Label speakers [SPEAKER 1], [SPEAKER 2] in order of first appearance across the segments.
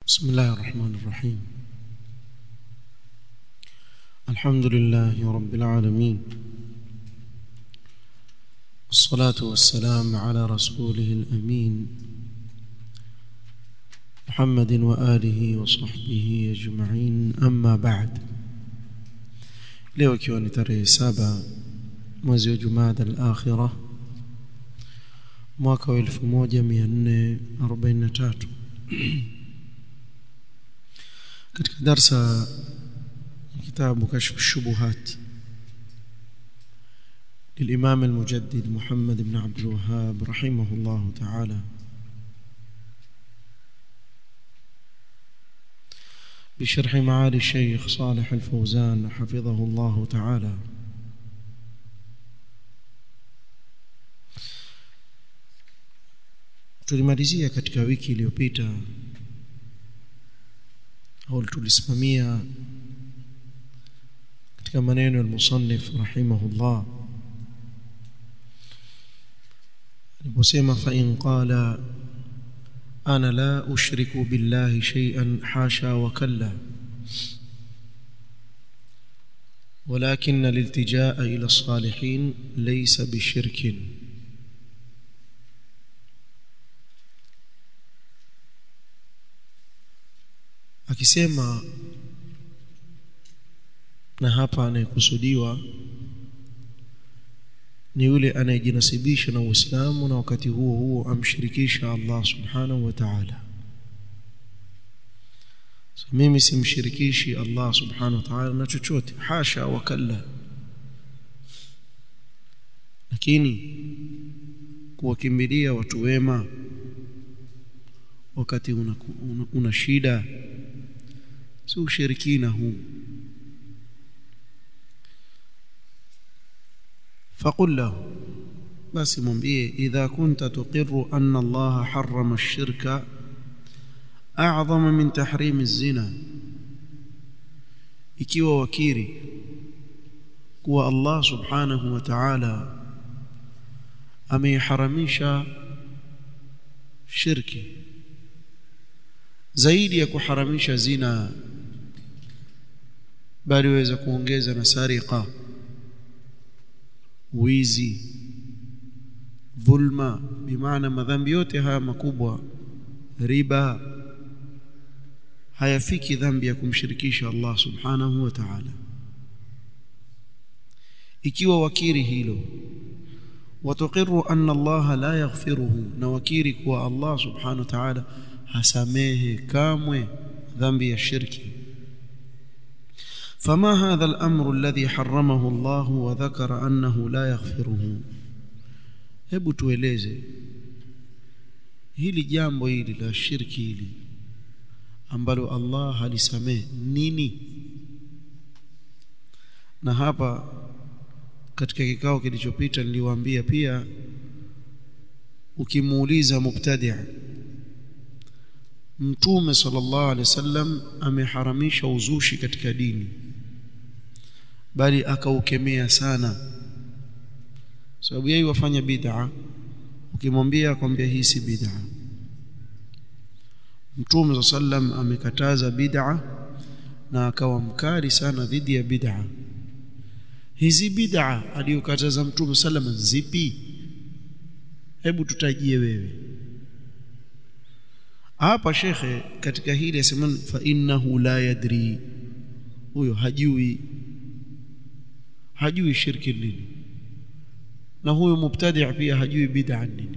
[SPEAKER 1] بسم الله الرحمن الرحيم الحمد لله رب العالمين والصلاة والسلام على رسوله الأمين محمد وآله وصحبه أجمعين أما بعد leo ikiwa ni tarehe saba mwezi wa jumada al-akhira mwaka wa 1443 katika darsa kitabu kashf الشبهات للإمام المجدد محمد بن عبد الوهاب رحمه الله تعالى بشرح معالي الشيخ صالح الفوزان حفظه الله تعالى tulimalizia katika wiki iliyopita au tulisimamia katika maneno ya musannif rahimahullah aliposema fa in qala ana la ushriku billahi shay'an hasha wa kalla ولكن الالتجاء إلى الصالحين ليس بشرك akisema na hapa anayekusudiwa ni yule anayejinasibisha na Uislamu na wakati huo huo amshirikisha Allah subhanahu wa ta'ala so, mimi simshirikishi Allah subhanahu wa ta'ala na chochote hasha wa kalla lakini kuwakimbilia watu wema wakati una, una, una shida si ushirikina huu فقل له بس mwambie idha kunta tuqirru anna Allah harrama ash-shirka a'zama min tahrim az-zina ikiwa wakiri kuwa Allah subhanahu wa ta'ala ameharamisha shirki zaidi ya kuharamisha zina bali waweza kuongeza na sariqa wizi dhulma bimaana madhambi yote haya makubwa riba hayafiki dhambi ya kumshirikisha Allah subhanahu wa ta'ala ikiwa wakiri hilo watuqiru anna Allah la yaghfiruhu na wakiri kuwa Allah subhanahu wa ta'ala hasamehe kamwe dhambi ya shirki فما هذا الأمر الذي حرمه الله وذكر أنه لا يغفره hebu tueleze hili jambo hili la shirki hili ambalo Allah halisamehe nini na hapa katika kikao kilichopita niliwaambia pia ukimuuliza mubtadi' mtume sallallahu alaihi wasallam ameharamisha uzushi katika dini bali akaukemea sana sababu yeye wafanya bid'a ukimwambia akwambia hii si bid'a mtume sallam amekataza bid'a na akawa mkali sana dhidi ya bid'a hizi bid'a aliyokataza mtume sallam zipi hebu tutajie wewe hapa shekhe katika hili asema fa innahu la yadri huyo hajui hajui shirki nini na huyo mubtadi' pia hajui bid'a nini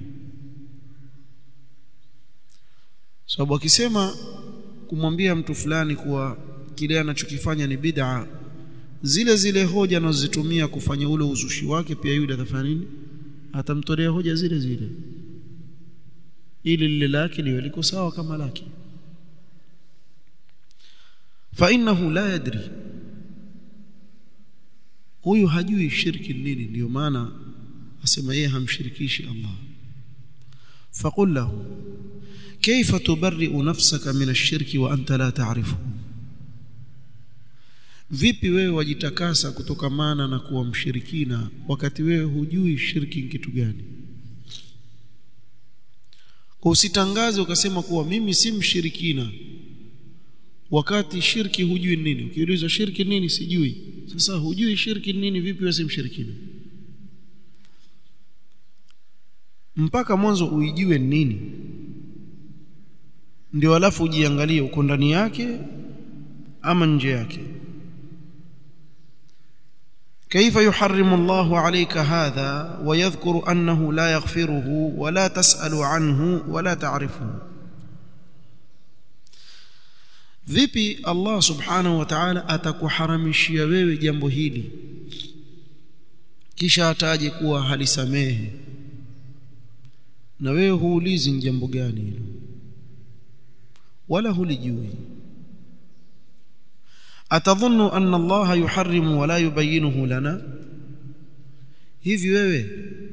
[SPEAKER 1] sababu akisema kumwambia mtu fulani kuwa kile anachokifanya ni bid'a zile zile hoja anazozitumia kufanya ule uzushi wake pia yule atafanya nini atamtolea hoja zile zile ili lile lake liwe liko sawa kama lake fa innahu la yadri huyu hajui shirki nini ndio maana asema yeye hamshirikishi Allah faqul lahu kayfa tubarri'u nafsaka min ash-shirki wa anta la ta'rifu vipi wewe wajitakasa kutokamana na kuwa mshirikina wakati wewe hujui shirki ni kitu gani kwa usitangaze ukasema kuwa mimi si mshirikina wakati shirki hujui nini ukiulizwa shirki nini sijui sasa hujui shirki nini vipi wewe si mshirikina mpaka mwanzo uijue nini ndio alafu ujiangalie uko ndani yake ama nje yake كيف يحرم الله عليك هذا ويذكر أنه لا يغفره ولا تسأل عنه ولا تعرفه vipi Allah subhanahu wa ta'ala atakuharamishia wewe jambo hili kisha ataje kuwa halisamehe na wewe huulizi ni jambo gani hilo wala hulijui atadhunnu anna Allah yuharrimu wala yubayyinuhu lana hivi wewe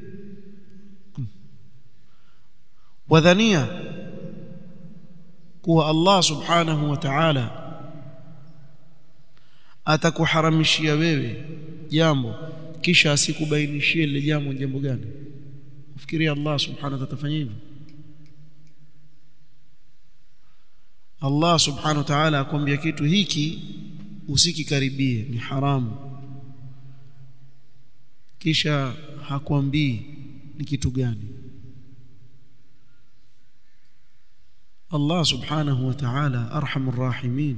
[SPEAKER 1] wadhania kuwa Allah subhanahu wa ta'ala atakuharamishia wewe jambo kisha asikubainishie lile jambo jambo gani ufikiria Allah subhanahu wa ta'ala atafanya hivyo Allah subhanahu wa ta'ala akwambia kitu hiki usikikaribie ni haramu kisha hakwambii ni kitu gani Allah subhanahu wa ta'ala arhamur rahimin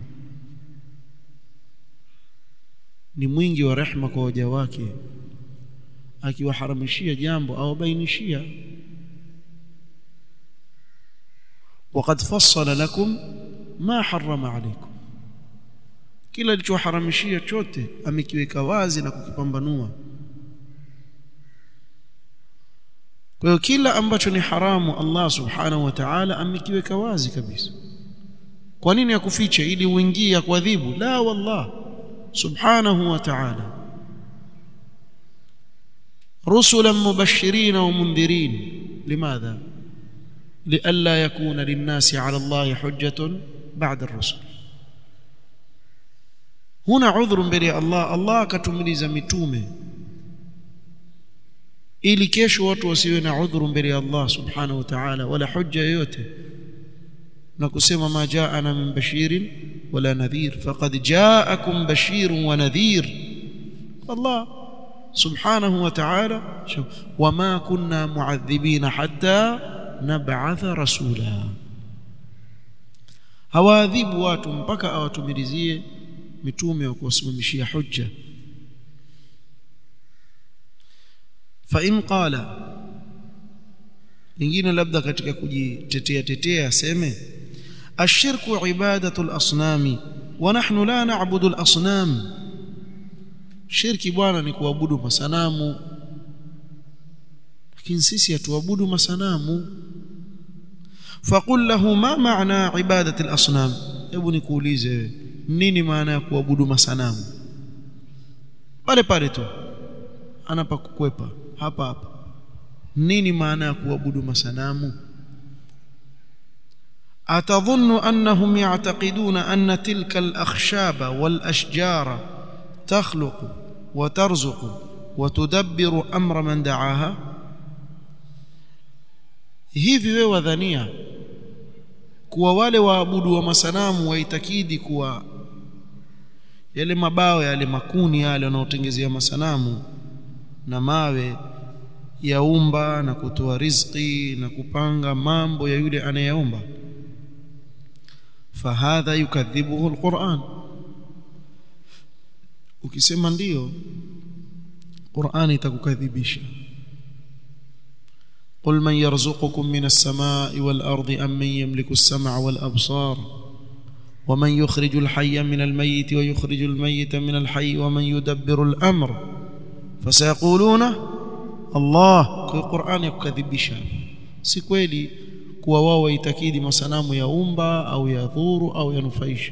[SPEAKER 1] ni mwingi wa rehma kwa waja wake akiwaharamishia jambo au bainishia وقد فصل لكم ما حرم عليكم kila alichoharamishia chote amekiweka wazi na kukipambanua kwa hiyo kila ambacho ni haramu Allah subhanahu wa ta'ala amekiweka wazi kabisa kwa nini akufiche ili uingie kuadhibu la wallah subhanahu wa ta'ala rusulan mubashirin wa mundhirin limadha لئلا يكون للناس على الله حجة بعد الرسل هنا عذر mbele Allah Allah akatumiliza mitume ili kesho watu wasiwe na udhuru mbele ya Allah subhanahu wa ta'ala wala hujja yoyote na kusema ma jaana min bashirin wala nadhir faqad jaakum bashirun wa nadhir Allah subhanahu wa ta'ala wama kunna mu'adhibina hatta nab'atha rasula hawaadhibu watu mpaka awatumilizie mitume wa kuwasimamishia hujja fa in qala lingine labda katika kujitetea tetea aseme ashirku ibadatu al-asnami wa nahnu la na'budu al-asnam shirki bwana ni kuabudu masanamu lakini sisi hatuabudu masanamu faqul lahu ma maana ibadati al-asnam hebu nikuulize nini maana ya kuabudu masanamu pale pale tu anapakukwepa hapa hapa nini maana ya kuabudu masanamu atadhunnu annahum ya'taqiduna anna tilka al-akhshaba wal-ashjara takhluqu wa tarzuqu wa tudabbiru amra man da'aha hivi wewe wadhania kuwa wale waabudu wa masanamu waitakidi kuwa yale mabao yale makuni yale wanaotengezea masanamu na mawe yaumba na kutoa riziki na kupanga mambo ya yule anayeomba fahadha yukadhibuhu alquran ukisema ndiyo Qur'an itakukadhibisha قل من يرزقكم من السماء والأرض أم من يملك السمع والأبصار ومن يخرج الحي من الميت ويخرج الميت من الحي ومن يدبر الأمر فسيقولون الله في القرآن يكذبisha si kweli kuwa wao waitakidi masanamu yaumba au yadhuru au yanufaisha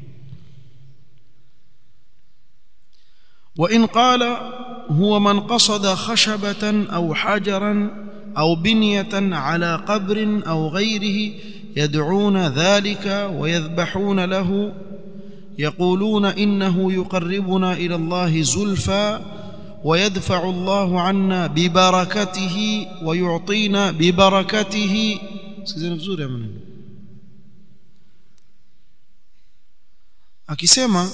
[SPEAKER 1] وإن قال هو من قصد خشبة أو حجرا أو بنية على قبر أو غيره يدعون ذلك ويذبحون له يقولون إنه يقربنا إلى الله زلفى ويدفع الله عنا ببركته ويعطينا ببركته سيزين بزور يا منين akisema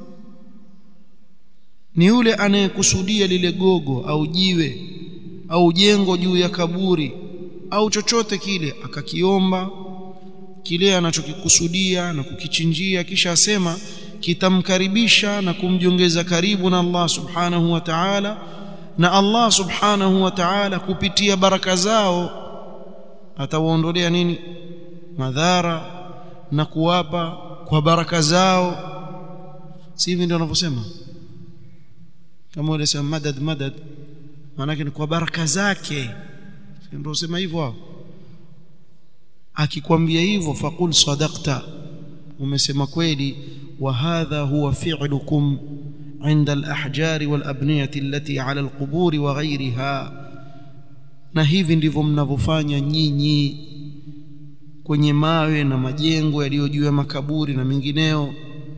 [SPEAKER 1] ni yule anayekusudia lile gogo au jiwe au jengo juu ya kaburi au chochote kile akakiomba kile anachokikusudia na kukichinjia kisha asema kitamkaribisha na kumjongeza karibu na Allah subhanahu wa ta'ala na Allah subhanahu wa ta'ala kupitia baraka zao atawaondolea nini madhara na kuwapa kwa baraka zao si hivi ndio wanavyosema kama wale sema madad madad maana ni kwa baraka zake ndio sema hivyo hao akikwambia hivyo faqul sadaqta umesema kweli wa hadha huwa fi'lukum عند الأحجار والأبنية التي على القبور وغيرها na hivi ndivyo mnavyofanya nyinyi kwenye mawe na majengo yaliyo juu ya makaburi na mengineo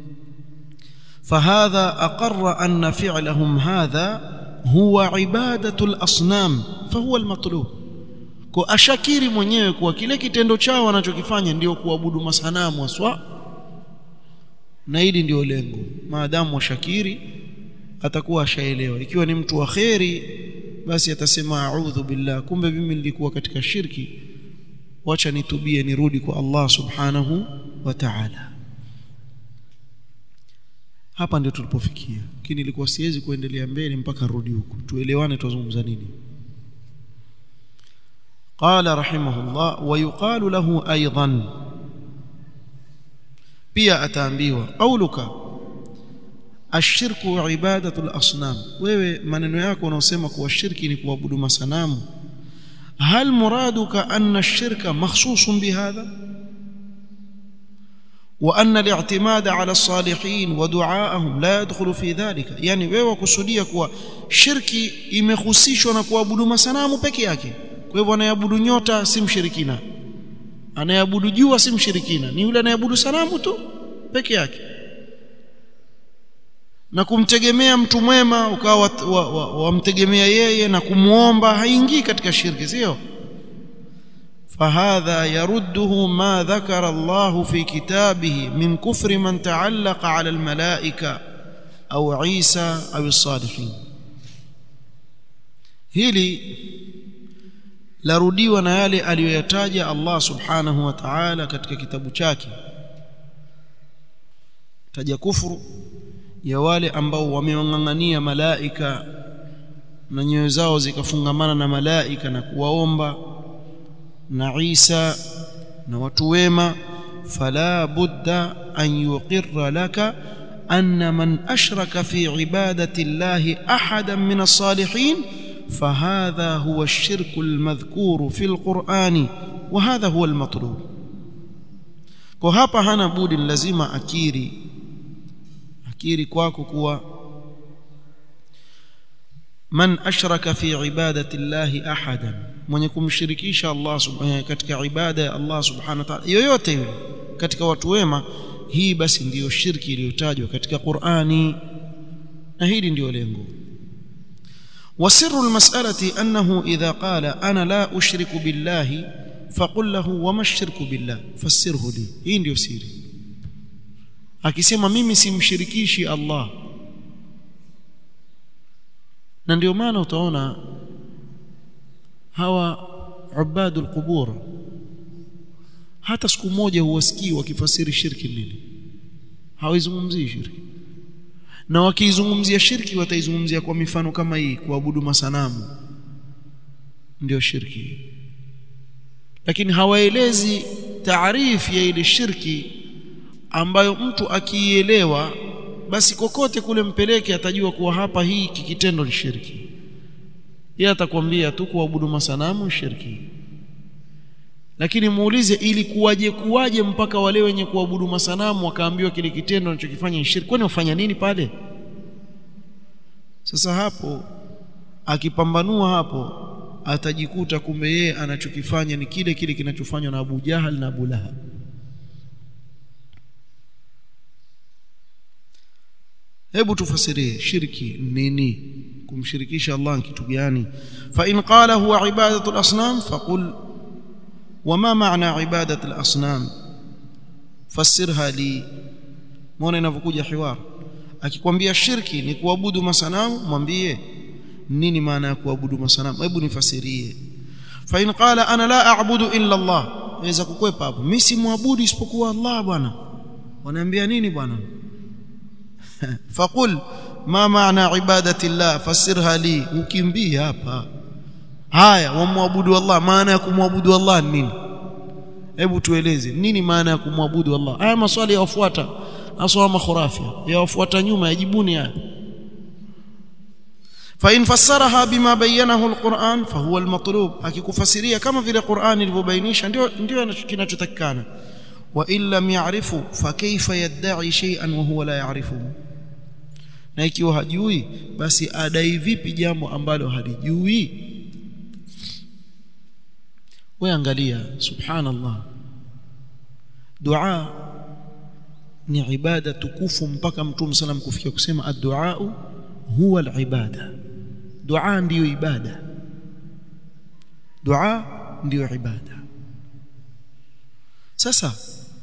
[SPEAKER 1] fahadha aqarra anna fi'lahum hadha huwa ibadatu al-asnam fahuwa al-matlub kwa ashakiri mwenyewe kuwa kile kitendo chao wanachokifanya ndio kuabudu masanamu aswa na hili ndio lengo maadamu washakiri atakuwa ashaelewa ikiwa ni mtu wa kheri basi atasema a'udhu billah kumbe mimi nilikuwa katika shirki wacha nitubie nirudi kwa Allah subhanahu wa ta'ala hapa ndio tulipofikia lakini ilikuwa siwezi kuendelea mbele mpaka rudi huko tuelewane tuzungumza nini قال رحمه الله ويقال له ايضا pia ataambiwa qauluka ashirku ibadatu al-asnam wewe maneno yako unaosema kuwa shirki ni kuabudu masanamu hal muraduka anna ash-shirka makhsusun bihadha wa anna al-i'timad ala as-salihin wa du'aahum la yadkhulu fi dhalika yani wewe kusudia kuwa shirki imehusishwa na kuabudu masanamu peke yake kwa hivyo anayeabudu nyota si mshirikina anayeabudu jua si mshirikina ni yule anayeabudu sanamu tu peke yake na kumtegemea mtu mwema ukawa wamtegemea wa, wa, yeye na kumuomba haingii katika shirki sio فهذا يرده ما ذكر الله في كتابه من كفر من تعلق على الملائكة أو عيسى أو الصالحين hili larudiwa na yale aliyoyataja Allah subhanahu wa ta'ala katika kitabu chake taja kufuru ya wale ambao wamewang'ang'ania malaika na nyoyo zao zikafungamana na malaika na kuwaomba na Isa na watu wema fala budda an yuqirra laka anna man ashraka fi ibadati llahi ahadan min as-salihin فهذا هو الشرك المذكور في القرآن وهذا هو المطلوب kwa hapa hana budi lazima akiri akiri kwako kuwa man ashraka fi ibadati llahi ahadan mwenye kumshirikisha Allah subhanahu katika ibada ya Allah subhanahu wa ta'ala yoyote yule katika watu wema hii basi ndiyo shirki iliyotajwa katika Qur'ani na hili ndiyo lengo وسر المسألة أنه إذا قال أنا لا أشرك بالله فقل له وما الشرك بالله فسره لي hii ndio siri akisema mimi simshirikishi Allah na ndio maana utaona hawa ubadul qubur hata siku moja huwasikii wakifasiri shirki nini hawizungumzii shirki na wakiizungumzia shirki wataizungumzia kwa mifano kama hii kuabudu masanamu ndio shirki lakini hawaelezi taarifu ya ile shirki ambayo mtu akiielewa basi kokote kule mpeleke atajua kuwa hapa hii kikitendo ni shirki yeye atakwambia tu kuabudu masanamu shirki lakini muulize ili kuwaje kuwaje mpaka wale wenye kuabudu masanamu wakaambiwa kile kitendo wanachokifanya ni shirki kwani wafanya nini pale sasa hapo akipambanua hapo atajikuta kumbe yeye anachokifanya ni kile kile kinachofanywa na Abu Jahal na Abu Lahab hebu tufasirie shirki nini kumshirikisha Allah kitu gani fa in qala huwa ibadatu al-asnam faqul وما معنى عبادة الأصنام فسرها لي muone inavyokuja hiwar akikwambia shirki ni kuabudu masanamu mwambie nini maana ya kuabudu masanamu hebu nifasirie fa in qala ana la a'budu illa Allah waweza kukwepa hapo mimi si muabudu isipokuwa Allah bwana wanaambia nini bwana faqul ma maana ibadati Allah fasirha li ukimbia hapa haya wamwabudu Allah maana ya kumwabudu Allah nini hebu tueleze nini maana ya kumwabudu Allah haya maswali yawafuata aswa makhurafia yawafuata nyuma yajibuni haya فإن فسرها بما بينه القرآن فهو المطلوب akikufasiria kama vile Qur'an ilivyobainisha ndio ndio kinachotakikana wa in lam ya'rifu fa kayfa yad'i shay'an wa huwa la ya'rifuhu na ikiwa hajui basi adai vipi jambo ambalo halijui wewe angalia subhanallah dua ni ibada tukufu mpaka mtume sallam kufikia kusema ad-du'a huwa al-ibada dua ndiyo ibada dua ndiyo ibada sasa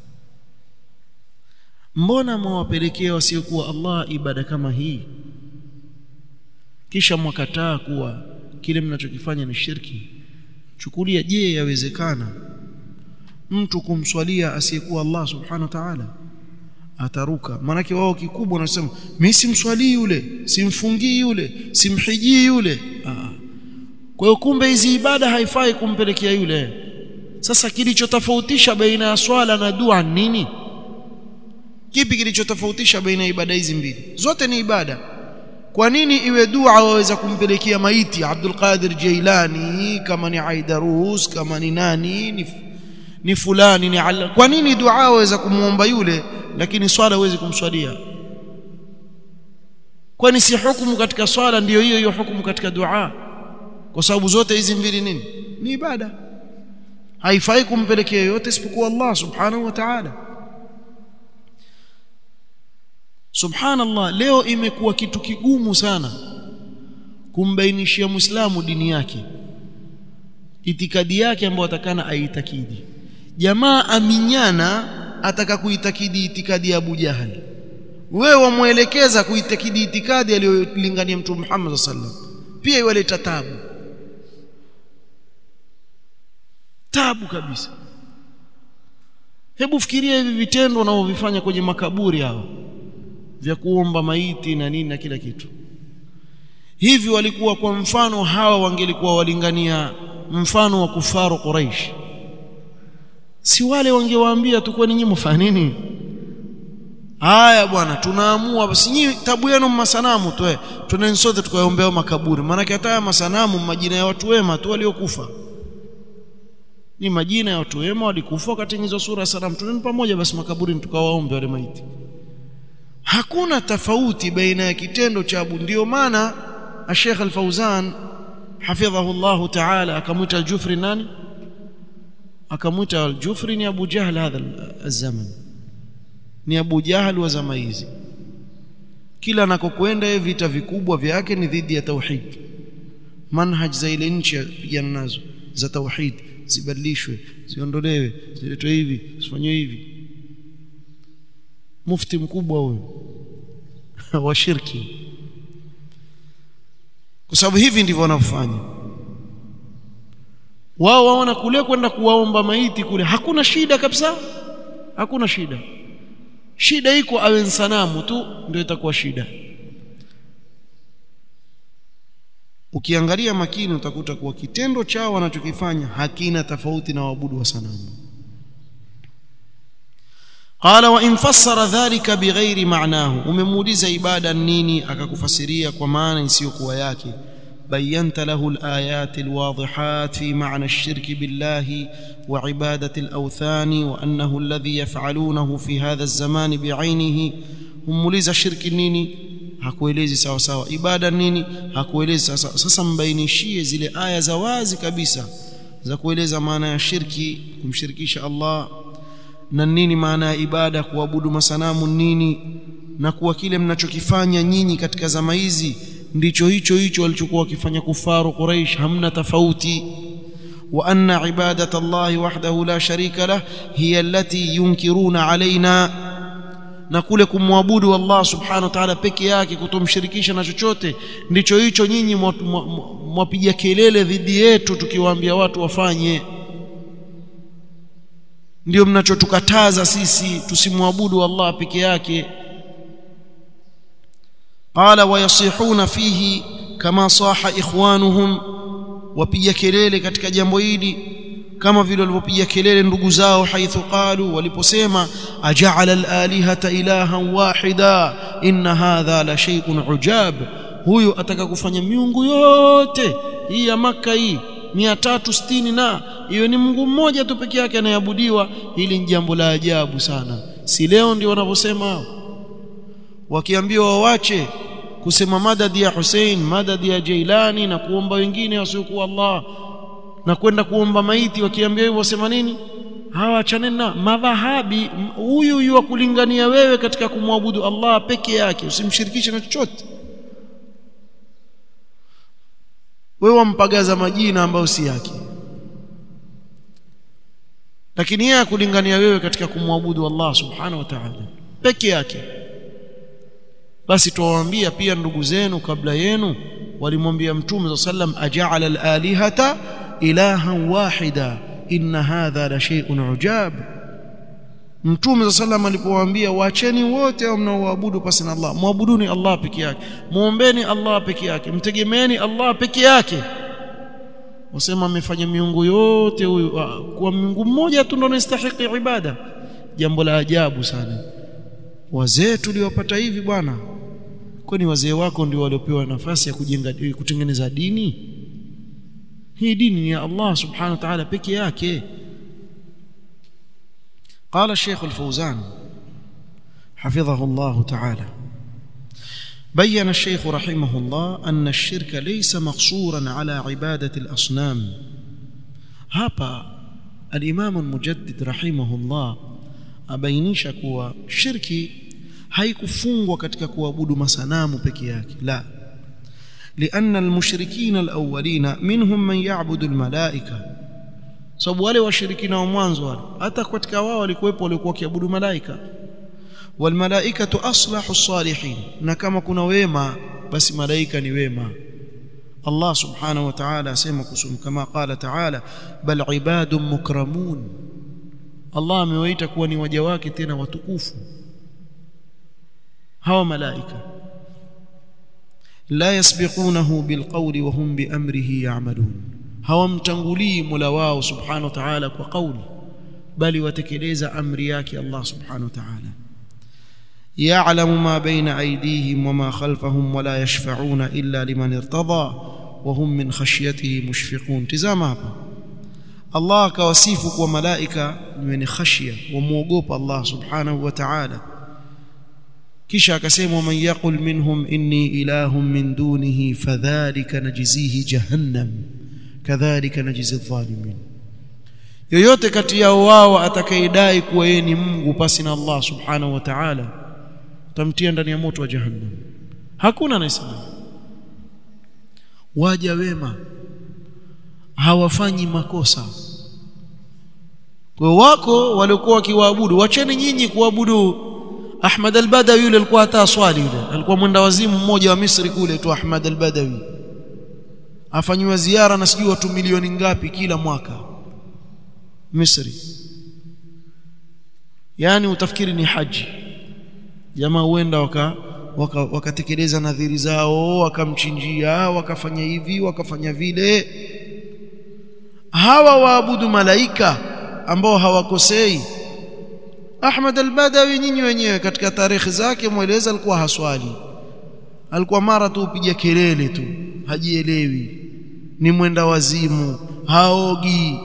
[SPEAKER 1] mbona mwawapelekea wasiokuwa Allah ibada kama hii kisha mwakataa kuwa kile mnachokifanya ni shirki chukulia je yawezekana mtu kumswalia asiyekuwa Allah subhanahu wa ta'ala ataruka maanake wao kikubwa wanasema mimi simswalii yule simfungii yule simhijii yule Aa. kwa hiyo kumbe hizi ibada haifai kumpelekea yule sasa kilichotofautisha baina ya swala na dua nini kipi kilichotofautisha baina ya ibada hizi mbili zote ni ibada kwa nini iwe dua waweza kumpelekea maiti Abdul Qadir Jailani kama ni Aidarus kama ni nani ni, ni fulani ni ala. kwa nini dua waweza kumuomba yule lakini swala huwezi kumswalia kwani si hukumu katika swala ndiyo hiyo hiyo hukumu katika dua kwa sababu zote hizi mbili nini ni ibada haifai kumpelekea yote isipokuwa Allah subhanahu wa ta'ala subhanallah leo imekuwa kitu kigumu sana kumbainishia muislamu dini yake itikadi yake ambayo atakana aitakidi jamaa aminyana ataka kuitakidi itikadi ya Abu Jahal wewe wamuelekeza kuitakidi itikadi aliyolingania mtume Muhammad sallallahu alaihi wasallam pia iwaleta tabu tabu kabisa hebu fikiria hivi vitendo wanavyovifanya kwenye makaburi hao vya kuomba maiti na nini na kila kitu hivi walikuwa kwa mfano hawa wangelikuwa walingania mfano wa kufaru Quraish si wale wangewaambia tu kwani nyinyi mfanya nini haya bwana tunaamua basi nyinyi tabu yenu masanamu tu tuneni sote tukaombea makaburi maana hata masanamu majina ya watu wema tu waliokufa ni majina ya watu wema walikufa wakatengenezwa sura sanamu tuneni pamoja basi makaburini tukawaombe wale maiti hakuna tofauti baina ya kitendo cha abu ndio maana Sheikh Al-Fauzan hafidhahu Allah Ta'ala akamwita Al-Jufri nani akamwita Al-Jufri ni Abu Jahl hadha zaman ni Abu Jahl wa zama hizi kila anakokwenda vita vikubwa vyake ni dhidi ya tauhid manhaj za ile nchi pigana nazo za tauhid zibadilishwe ziondolewe ziletwe hivi zifanywe hivi mufti mkubwa huyo wa shirki kwa sababu hivi ndivyo wanavyofanya wao waona kule kwenda kuwaomba maiti kule hakuna shida kabisa hakuna shida shida iko awe sanamu tu ndio itakuwa shida ukiangalia makini utakuta kuwa kitendo chao wanachokifanya hakina tofauti na waabudu wa sanamu قال وان فسر ذلك بغير معناه umemuuliza ibada nini akakufasiria kwa maana isiyokuwa yake بينت له الآيات الواضحات في معنى الشرك بالله وعبادة الأوثان وأنه الذي يفعلونه في هذا الزمان بعينه umuuliza shirki nini hakuelezi sawa sawa ibada nini hakuelezi sawa sawa sasa mbainishie zile aya za wazi kabisa za kueleza maana ya shirki kumshirikisha Allah na nini maana ya ibada kuabudu masanamu nini na kuwa kile mnachokifanya nyinyi katika zama hizi ndicho hicho hicho walichokuwa wakifanya kufaru Quraish hamna tofauti wa anna ibadata Allah wahdahu la sharika lah hiya allati yunkiruna alaina na kule kumwabudu Allah subhanahu wa ta'ala peke yake kutomshirikisha na chochote ndicho hicho nyinyi mwapiga kelele dhidi yetu tukiwaambia watu wafanye ndio mnachotukataza sisi tusimwabudu Allah peke yake qala wayasihuna fihi kama saha ikhwanuhum wapiga kelele katika jambo hili kama vile walivyopiga kelele ndugu zao haithu qalu waliposema aja'ala al-alihata ilahan wahida inna hadha la shay'un ujab huyu ataka kufanya miungu yote hii ya maka hii 360 na hiyo ni Mungu mmoja tu peke yake anayeabudiwa hili ni jambo la ajabu sana si leo ndio wanavyosema wakiambiwa wawache kusema madadi ya Hussein madadi ya Jailani na kuomba wengine wasiokuwa Allah na kwenda kuomba maiti wakiambia hivyo wasema nini hawa achaneni na madhahabi huyu huyu wa kulingania wewe katika kumwabudu Allah peke yake usimshirikishe na chochote wewe wampagaza majina ambayo si yake lakini yeye akulingania wewe katika kumwabudu Allah subhanahu wa ta'ala peke yake basi tuwaambia pia ndugu zenu kabla yenu walimwambia mtume sallam aja'ala al-alihata ilahan wahida inna hadha la shay'un ujab mtume sallam alipowaambia waacheni wote mnaoabudu pasi na Allah muabuduni Allah peke yake muombeni Allah peke yake mtegemeeni Allah peke yake wasema amefanya miungu yote huyu kwa miungu mmoja tu ndio anastahili ibada jambo la ajabu sana wazee tuliwapata hivi bwana kwani wazee wako ndio waliopewa nafasi ya kujenga kutengeneza dini hii dini ni ya Allah subhanahu wa ta'ala peke yake قال الشيخ الفوزان حفظه الله تعالى بين الشيخ رحمه الله أن الشرك ليس مقصورا على عبادة الأصنام هابا الإمام المجدد رحمه الله abainisha kuwa shirki haikufungwa katika kuabudu masanamu peke yake la لأن المشركين الأولين منهم من يعبد الملائكة sababu wale washirikina wa mwanzo wale hata katika wao walikuwepo walikuwa wakiabudu malaika walmalaikatu aslahu salihin na kama kuna wema basi malaika ni wema Allah subhanahu wa ta'ala asema kusum kama qala ta'ala bal ibadun mukramun Allah amewaita kuwa ni waja wake tena watukufu hawa malaika la yasbiqunahu bilqawli wa hum biamrihi ya'malun hawamtangulii Mola wao subhanahu wa ta'ala kwa kauli bali watekeleza amri yake Allah subhanahu wa ta'ala يعلم ما بين أيديهم وما خلفهم ولا يشفعون إلا لمن ارتضى وهم من خشيته مشفقون تزama hapa Allah akawasifu kwa malaika ni wenye khashia wamuogopa Allah subhanahu wa ta'ala kisha akasema man yaqul minhum inni ilahun min dunihi fadhalika najzihi jahannam kadhalika najzi adh-dhalimin yoyote kati yao wao atakayedai kuwa yeye ni Mungu pasi na Allah subhanahu wa ta'ala tamtia ndani ya moto wa jahannam hakuna anayesema waja wema hawafanyi makosa kwa wako waliokuwa wakiwaabudu wacheni nyinyi kuabudu Ahmad al-Badawi yule alikuwa hata swali yule alikuwa mwenda wazimu mmoja wa Misri kule tu Ahmad al-Badawi afanywa ziara na sijui watu milioni ngapi kila mwaka Misri yani utafikiri ni haji jamaa huenda waka wakatekeleza waka nadhiri zao wakamchinjia wakafanya hivi wakafanya vile hawa waabudu malaika ambao hawakosei Ahmad al-Badawi nyinyi wenyewe katika tarehe zake mweleza alikuwa haswali alikuwa mara tu upiga kelele tu hajielewi ni mwenda wazimu haogi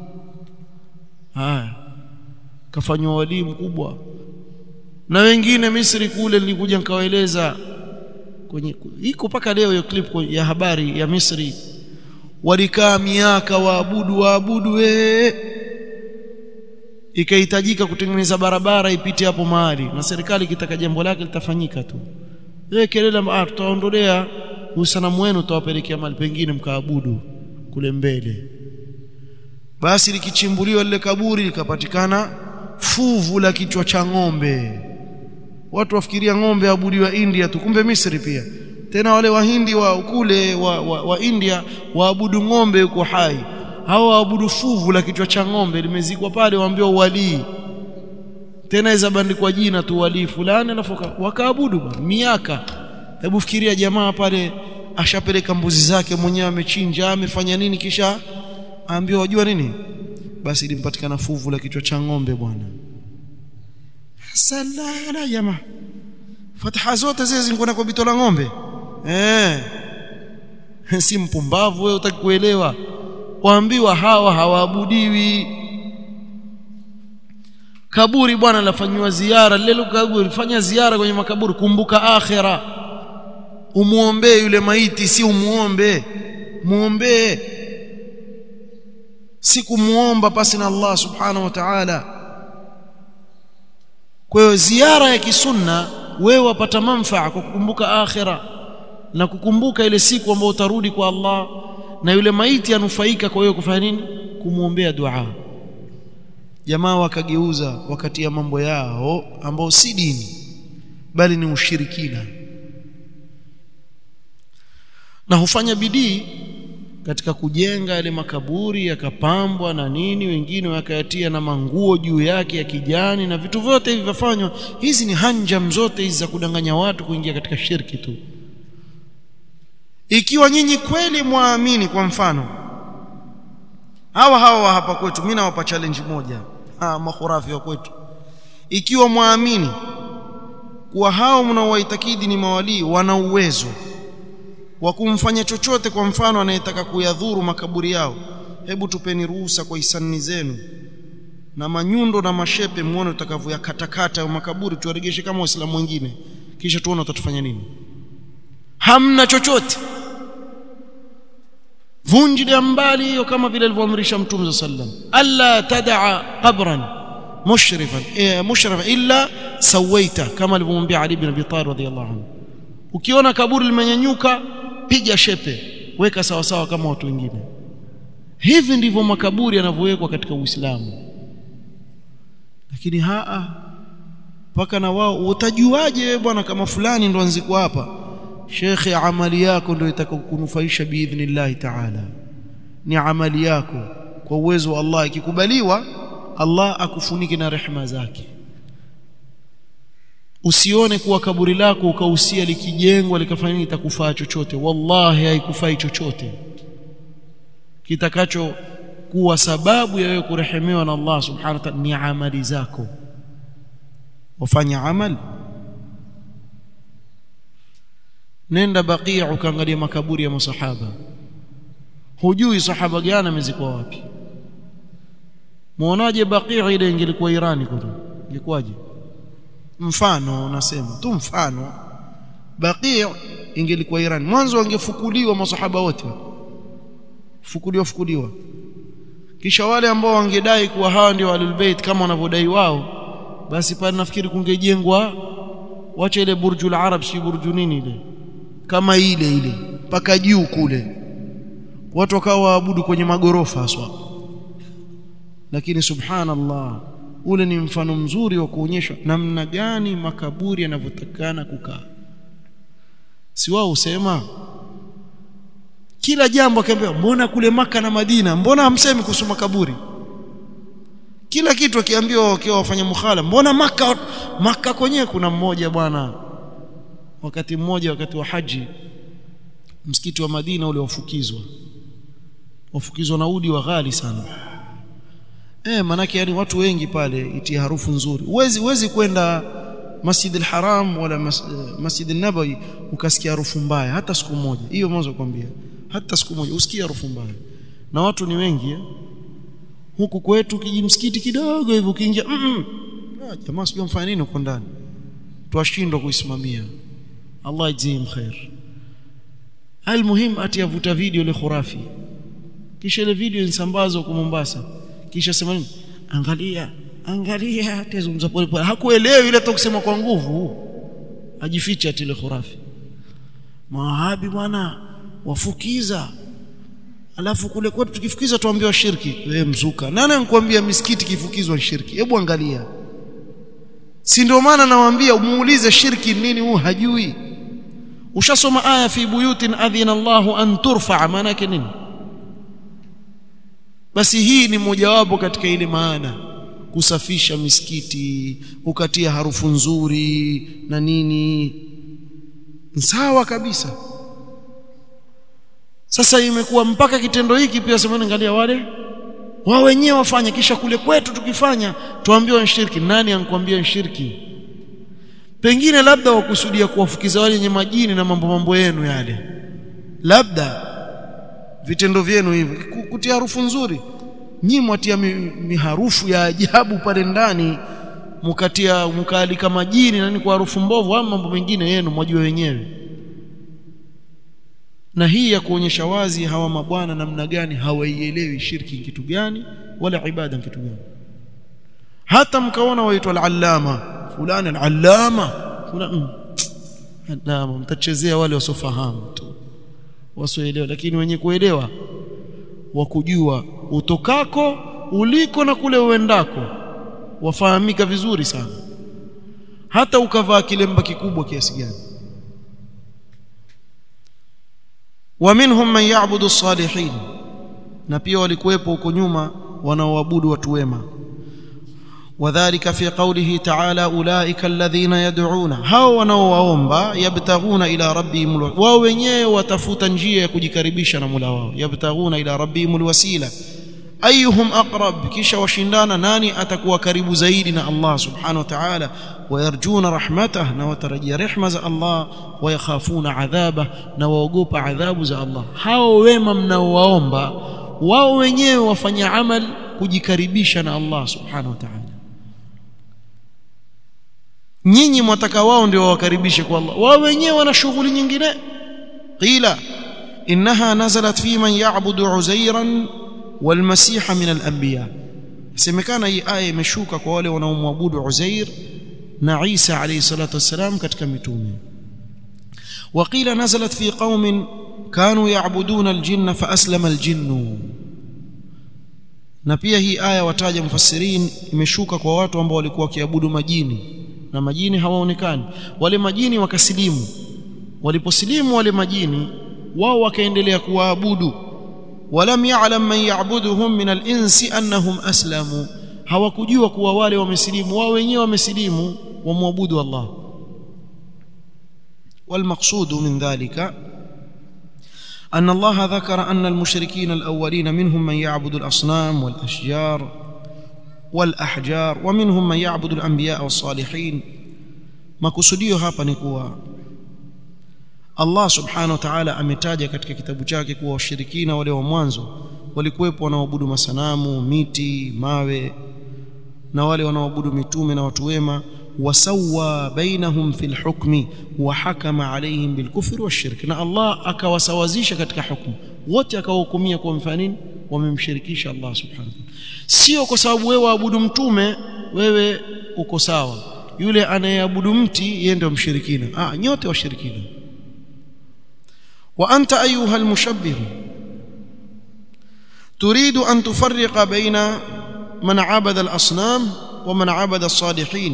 [SPEAKER 1] haya kafanywa walii mkubwa na wengine Misri kule nilikuja nikawaeleza kwenye iko mpaka leo hiyo clip ya habari ya Misri walikaa miaka waabudu waabudu we ikahitajika kutengeneza barabara ipite hapo mahali na serikali kitaka jambo lake litafanyika tu wewe kelele ah tutaondolea usanamu wenu tutawapelekea mahali pengine mkaabudu kule mbele basi likichimbuliwa lile kaburi likapatikana fuvu la kichwa cha ng'ombe watu wafikiria ng'ombe abudiwa India tu kumbe Misri pia tena wale wahindi wa kule wa, wa, wa India waabudu ng'ombe yuko hai hao waabudu fuvu la kichwa cha ng'ombe limezikwa pale waambiwa uwalii tena iza bandikwa jina tu walii fulani alafu wakaabudu miaka hebu fikiria jamaa pale ashapeleka mbuzi zake mwenyewe amechinja amefanya nini kisha aambiwa wajua nini basi limpatikana fuvu la kichwa cha ng'ombe bwana salala jamaa fataha zote zile zingona kwa bito la ng'ombe eh si mpumbavu wewe utaki kuelewa waambiwa hawa hawaabudiwi kaburi bwana lafanywa ziara lile kaburi fanya ziara kwenye makaburi kumbuka akhira umuombee yule maiti si umuombe muombee si kumuomba pasi na Allah subhanahu wa ta'ala kwa hiyo ziara ya kisunna wewe wapata manfaa kwa kukumbuka akhira na kukumbuka ile siku ambayo utarudi kwa Allah na yule maiti anufaika kwa hiyo kufanya nini kumuombea dua jamaa wakageuza wakati ya mambo yao ambao si dini bali ni ushirikina na hufanya bidii katika kujenga yale makaburi yakapambwa na nini wengine wakayatia na manguo juu yake ya kijani na vitu vyote hivi vifanywa hizi ni hanjam zote hizi za kudanganya watu kuingia katika shirki tu ikiwa nyinyi kweli mwaamini kwa mfano hawa hawa hapa kwetu mimi nawapa challenge moja ah makhurafi wa kwetu ikiwa mwaamini kuwa hao mnaowaitakidi ni mawalii wana uwezo wa kumfanya chochote kwa mfano anayetaka kuyadhuru makaburi yao hebu tupeni ruhusa kwa hisani zenu na manyundo na mashepe muone utakavyoyakatakata makaburi tuwaregeshe kama waislamu wengine kisha tuone utatufanya nini hamna chochote vunjilia mbali hiyo kama vile alivyoamrisha mtume sallam alla tadaa qabran mushrifan eh, mushrifan illa sawaita kama alivyomwambia Ali ibn Abi Talib radhiyallahu anhu ukiona kaburi limenyanyuka piga shepe weka sawa sawa kama watu wengine hivi ndivyo makaburi yanavyowekwa katika Uislamu lakini haa mpaka na wao utajuaje wewe bwana kama fulani ndo anzikwa hapa shekhe amali yako ndio itakayokunufaisha biidhnillah taala ni amali yako kwa uwezo wa Allah ikikubaliwa Allah akufunike na rehema zake usione kuwa kaburi lako ukausia likijengwa likafanya nini itakufaa chochote wallahi haikufai chochote kitakacho kuwa sababu ya wewe kurehemewa na Allah subhanahu wa ta'ala ni amali zako wafanya amali nenda baqi' ukaangalia makaburi ya masahaba hujui sahaba gani amezikwa wapi muonaje baqi' ile ingelikuwa Irani kule ingekuwaje mfano unasema tu mfano baqi' ingelikuwa Iran mwanzo wangefukuliwa masahaba wote fukuliwa fukuliwa kisha wale ambao wangedai kuwa hawa ndio ahlul bait kama wanavyodai wao basi pale nafikiri kungejengwa wacha ile burjul arab si burju nini ile kama ile ile mpaka juu kule watu wakawa waabudu kwenye magorofa haswa lakini subhanallah ule ni mfano mzuri wa kuonyesha namna gani makaburi yanavyotakana kukaa si wao usema kila jambo akiambiwa mbona kule maka na Madina mbona hamsemi kuhusu makaburi kila kitu akiambiwa wakiwa wafanya mukhala mbona maka maka kwenyewe kuna mmoja bwana wakati mmoja wakati wa haji msikiti wa Madina ule wafukizwa wafukizwa na udi wa ghali sana eh manake yani watu wengi pale itia harufu nzuri uwezi uwezi kwenda Masjid al-Haram wala mas, Masjid an-Nabawi ukasikia harufu mbaya hata siku moja hiyo mwanzo kwambia hata siku moja usikie harufu mbaya na watu ni wengi eh? huku kwetu kijimsikiti kidogo hivi ukiingia mm -mm. ah, jamaa sio mfanya nini huko ndani twashindwa kuisimamia Allah ajzihim khair almuhim atiyavuta video ile khurafi kisha ile video insambazwa kwa Mombasa kisha sema nini angalia angalia tezungumza pole pole hakuelewi ile kusema kwa nguvu ajificha tile khurafi mawahabi bwana wafukiza alafu kule kwetu tukifukiza tuambiwa shirki wewe mzuka nani anakuambia misikiti kifukizwa shirki hebu angalia si ndio maana nawaambia umuulize shirki nini huu hajui ushasoma aya fi buyutin adhina Allahu an turfa maana yake nini basi hii ni mojawapo katika ile maana kusafisha misikiti ukatia harufu nzuri na nini sawa kabisa sasa imekuwa mpaka kitendo hiki pia semeni angalia wale wao wenyewe wafanye kisha kule kwetu tukifanya tuambiwe shirki nani ankwambia shirki pengine labda wakusudia kuwafukiza wale wenye majini na mambo mambo yenu yale labda vitendo vyenu hivi kutia harufu nzuri nyinyi mwatia miharufu mi ya ajabu pale ndani mkatia mkaalika majini nani kwa harufu mbovu ama mambo mengine yenu mwajua wenyewe na hii ya kuonyesha wazi hawa mabwana namna gani hawaielewi shirki kitu gani wala ibada kitu gani hata mkaona waitwa al-allama fulani al-allama fulani allama mtachezea wale wasofahamu tu wasioelewa lakini wenye kuelewa wa kujua utokako uliko na kule uendako wafahamika vizuri sana hata ukavaa kilemba kikubwa kiasi gani ومنهم من يعبد الصالحين na pia walikuwepo huko nyuma wanaoabudu watu wema wadhālika fi qawlihi ta'ala ulaika alladhina yad'una hao wanaowaomba yabtaghuna ila rabbihim wao wenyewe watafuta njia ya kujikaribisha na Mola wao yabtaghuna ila rabbihim alwasila ayuhum aqrab kisha washindana nani atakuwa karibu zaidi na Allah subhanahu wa ta'ala wayarjuna rahmatah na watarajia rehma za Allah wayakhafuna adhaba na waogopa adhabu za Allah hao wema mnaowaomba wao wenyewe wafanya amal kujikaribisha na Allah subhanahu wa ta'ala nyinyi mwataka wao ndio wawakaribishe kwa Allah wao wenyewe wana shughuli nyingine qila innaha nazalat fi man ya'budu uzairan والمسيح من الانبياء semekana hii aya imeshuka kwa wale wanaomwabudu Uzair na Isa alayhi salatu wassalam katika mitume وقيل نزلت في قوم كانوا يعبدون الجن فأسلم الجن na pia hii aya wataja mufassirin imeshuka kwa watu ambao walikuwa wakiabudu majini na majini hawaonekani wale majini wakasilimu waliposilimu wale majini wao wakaendelea kuwaabudu ولم يعلم من يعبدهم من الانس انهم اسلموا hawakujua kuwa wale wamesilimu wao wenyewe wamesilimu wamwabudu Allah والمقصود من ذلك أن الله ذكر أن المشركين الأولين منهم من يعبد الأصنام والأشجار والأحجار ومنهم من يعبد الأنبياء والصالحين ما كسديو hapa ni kuwa Allah subhanahu wa ta'ala ametaja katika kitabu chake kuwa washirikina wale wa mwanzo walikuwepo wanaoabudu masanamu, miti, mawe na wale wanaoabudu mitume na watu wema wasawa bainahum fil hukmi wa hakama alaihim bil kufri washirk na Allah akawasawazisha katika hukumu wote akawahukumia kwa mfano nini wamemshirikisha Allah subhanahu sio kwa sababu wewe waabudu mtume wewe uko sawa yule anayeabudu mti yeye ndio mshirikina ah nyote washirikina وأنت أيها المشبه تريد أن تفرق بين من عبد الأصنام ومن عبد الصالحين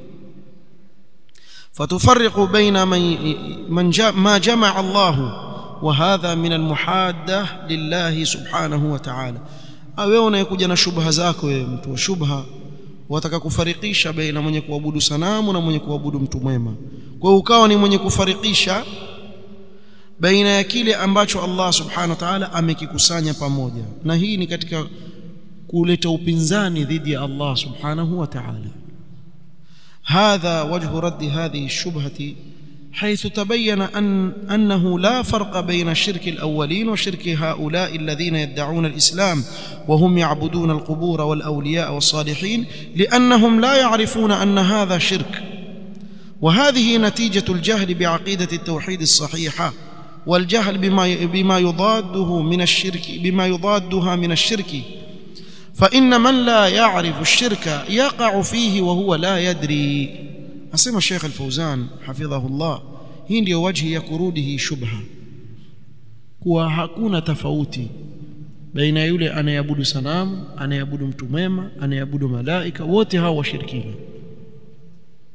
[SPEAKER 1] فتفرق بين من من ما جمع الله وهذا من المحادة لله سبحانه وتعالى wewe unayekuja na shubha zako wewe mtu wa shubha wataka kufarikisha baina mwenye kuabudu sanamu na mwenye kuabudu mtu mwema kwa hiyo ukawa ni mwenye kufarikisha baina ya kile ambacho Allah subhanahu wa ta'ala amekikusanya pamoja na hii ni katika kuleta upinzani dhidi ya Allah subhanahu wa ta'ala هذا وجه رد هذه الشبهة حيث تبين أن أنه لا فرق بين الشرك الأولين وشرك هؤلاء الذين يدعون الإسلام وهم يعبدون القبور والأولياء والصالحين لأنهم لا يعرفون أن هذا شرك وهذه نتيجة الجهل بعقيدة التوحيد الصحيحة والجهل بما بما يضاده من الشرك بما يضادها من الشرك فإن من لا يعرف الشرك يقع فيه وهو لا يدري أسمى الشيخ الفوزان حفظه الله hii ndio wajhi ya kurudi hii shubha kuwa hakuna tofauti baina yule anayeabudu sanamu anayeabudu mtu mwema anayeabudu malaika wote hao washirikina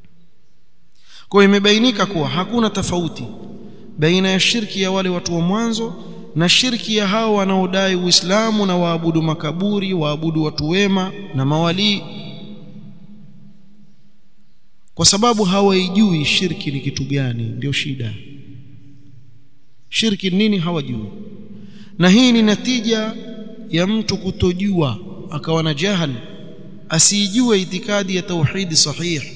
[SPEAKER 1] kwa imebainika kuwa hakuna tofauti baina ya shirki ya wale watu wa mwanzo na shirki ya hao wanaodai Uislamu na waabudu makaburi waabudu watu wema na mawalii kwa sababu hawaijui shirki ni kitu gani ndio shida shirki nini hawajui na hii ni natija ya mtu kutojua akawa na jahal asijue itikadi ya tauhidi sahihi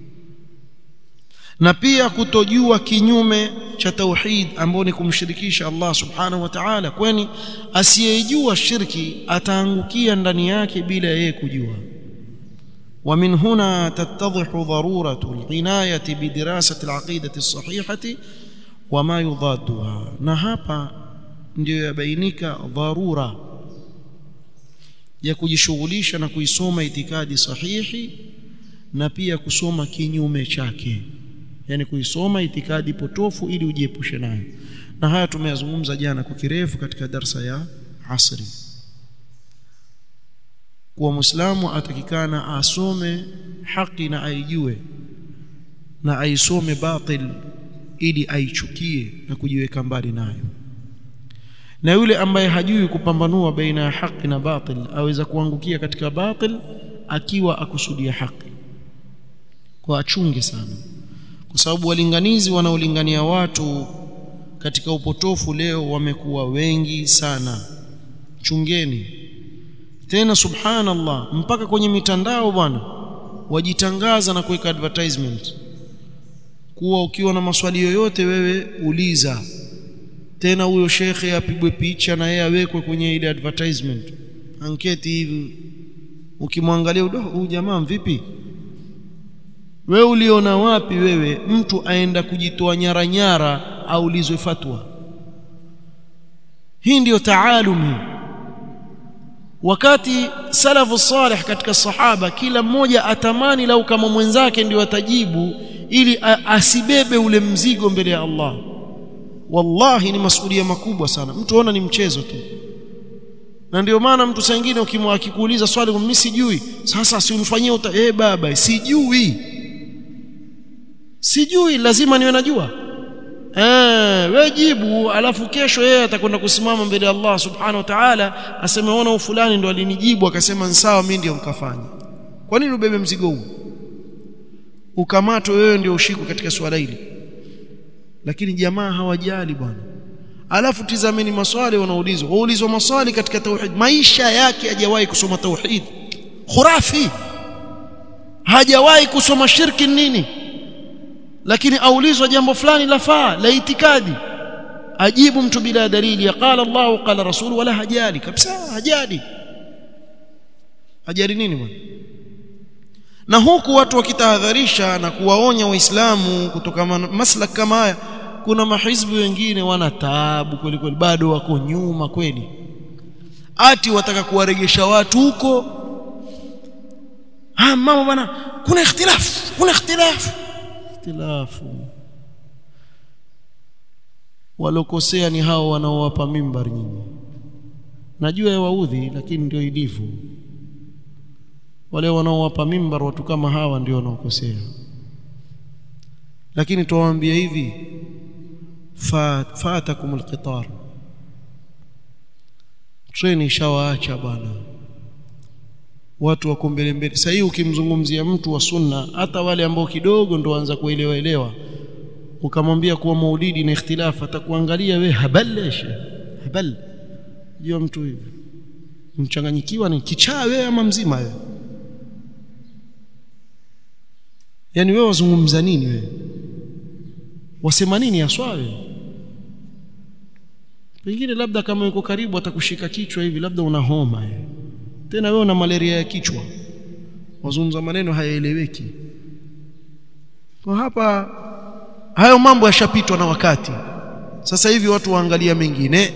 [SPEAKER 1] na pia kutojua kinyume cha tauhid ambao ni kumshirikisha Allah subhanahu wa ta'ala kwani asiyejua shirki ataangukia ndani yake bila yeye kujua ومن هنا تتضح ضرورة العناية بدراسة العقيدة الصحيحة وما يضادها نهابا ndio yabainika dharura ya kujishughulisha na kuisoma itikadi sahihi na pia kusoma kinyume chake yani kuisoma itikadi potofu ili ujiepushe nayo na haya tumeyazungumza jana kwa kirefu katika darsa ya asri kuwa muislamu atakikana asome haki na aijue na aisome batil ili aichukie na kujiweka mbali nayo na yule ambaye hajui kupambanua baina ya haki na batil aweza kuangukia katika batil akiwa akusudia haki kwa achunge sana kwa sababu walinganizi wanaolingania watu katika upotofu leo wamekuwa wengi sana chungeni tena subhanallah mpaka kwenye mitandao bwana wajitangaza na kuweka advertisement kuwa ukiwa na maswali yoyote wewe uliza tena huyo shekhe apigwe picha na yeye awekwe kwenye ile advertisement anketi hivi ukimwangalia huyu jamaa vipi wewe uliona wapi wewe mtu aenda kujitoa nyara nyara aulizwe fatwa hii ndiyo taalumi wakati salafu salih katika sahaba kila mmoja atamani lau kama mwenzake ndio atajibu ili asibebe ule mzigo mbele ya Allah wallahi ni masuhulia makubwa sana mtu ona ni mchezo tu na ndio maana mtu saa nyingine akikuuliza swali mimi sijui sasa si unifanyie uta eh baba sijui sijui lazima niwe najua eh wewe jibu alafu kesho yeye atakwenda kusimama mbele ya Allah subhanahu wa ta'ala aseme ona fulani ndo alinijibu akasema sawa mimi ndio nikafanya kwa nini ubebe mzigo huu ukamatwe wewe ndio ushikwe katika swala hili lakini jamaa hawajali bwana alafu tizameni maswali wanaulizwa waulizwa maswali katika tauhid maisha yake hajawahi kusoma tauhid khurafi hajawahi kusoma shirki nini lakini aulizwa jambo fulani lafaa la itikadi ajibu mtu bila dalili ya qala Allah qala rasul wala hajali kabisa hajali hajali nini bwana na huku watu wakitahadharisha na kuwaonya waislamu kutoka maslak kama haya kuna mahizbi wengine wana taabu kweli kweli bado wako nyuma kweli ati wataka kuwaregesha watu huko ah mama bwana kuna ikhtilafu kuna ikhtilafu ikhtilafu walokosea ni hao wanaowapa mimbar nyinyi najua yawaudhi lakini ndio ilivyo wale wanaowapa mimbar watu kama hawa ndio wanaokosea lakini tuwaambia hivi fatakum alqitar treni shawaacha bwana watu wako mbele mbele sasa hii ukimzungumzia mtu wa sunna hata wale ambao kidogo ndo waanza kuelewa elewa ukamwambia kuwa maulidi na ikhtilafu atakuangalia we habaleshe habal jua mtu hivi mchanganyikiwa ni kichaa wewe ama mzima wewe yani wewe wazungumza nini wewe wasema nini haswa wewe pengine labda kama yuko karibu atakushika kichwa hivi labda una homa wewe tena wewe una malaria ya kichwa wazungumza maneno hayaeleweki kwa hapa hayo mambo yashapitwa na wakati sasa hivi watu waangalia mengine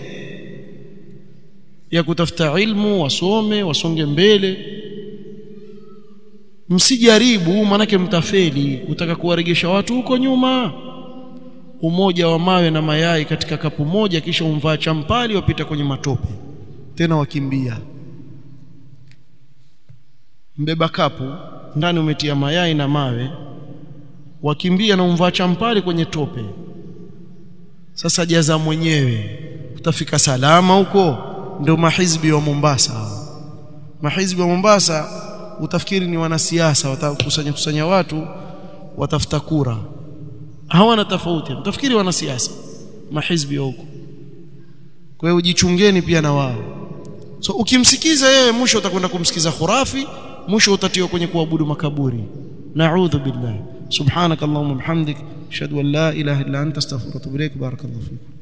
[SPEAKER 1] ya kutafuta ilmu wasome wasonge mbele msijaribu manake mtafeli kutaka kuwaregesha watu huko nyuma umoja wa mawe na mayai katika kapu moja kisha umvaa champali wapita kwenye matope tena wakimbia mbeba kapu ndani umetia mayai na mawe wakimbia na umvaa champali kwenye tope sasa jaza mwenyewe utafika salama huko ndio mahizbi wa Mombasa mahizbi wa Mombasa utafikiri ni wanasiasa watakusanya kusanya watu watafuta kura hawana tofauti utafikiri wanasiasa mahizbi wa huko kwa hiyo ujichungeni pia na wao so ukimsikiza yeye mwisho utakwenda kumsikiza khurafi mwisho utatiwa kwenye kuabudu makaburi na'udhu billah subhanakallahumma bihamdik ashhadu an la ilaha illa anta astaghfiruka wa atubu ilaik barakallahu fikum